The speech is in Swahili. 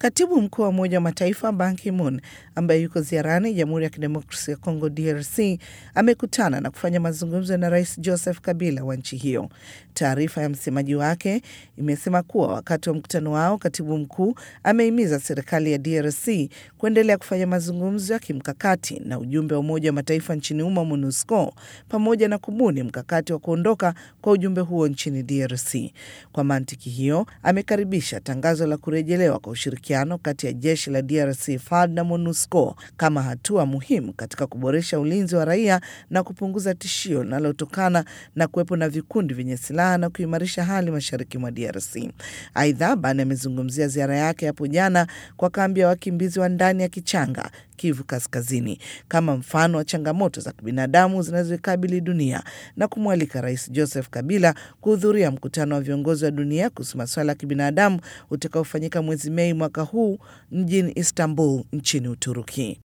Katibu mkuu wa Umoja wa Mataifa Ban Ki-moon ambaye yuko ziarani Jamhuri ya Kidemokrasia ya Kongo DRC amekutana na kufanya mazungumzo na Rais Joseph Kabila wa nchi hiyo. Taarifa ya msemaji wake imesema kuwa wakati wa mkutano wao, katibu mkuu amehimiza serikali ya DRC kuendelea kufanya mazungumzo ya kimkakati na ujumbe wa Umoja wa Mataifa nchini humo MONUSCO pamoja na kubuni mkakati wa kuondoka kwa ujumbe huo nchini DRC. Kwa mantiki hiyo, amekaribisha tangazo la kurejelewa kwa ushirikiano kati ya jeshi la DRC FARD na MONUSCO kama hatua muhimu katika kuboresha ulinzi wa raia na kupunguza tishio linalotokana na kuwepo na vikundi vyenye silaha na kuimarisha hali mashariki mwa DRC. Aidha, Bani amezungumzia ziara yake hapo jana kwa kambi ya wakimbizi wa ndani ya Kichanga, Kivu Kaskazini, kama mfano wa changamoto za kibinadamu zinazoikabili dunia na kumwalika Rais Joseph Kabila kuhudhuria mkutano wa viongozi wa dunia kuhusu masuala ya kibinadamu utakaofanyika mwezi Mei mwaka huu mjini Istanbul nchini Uturuki.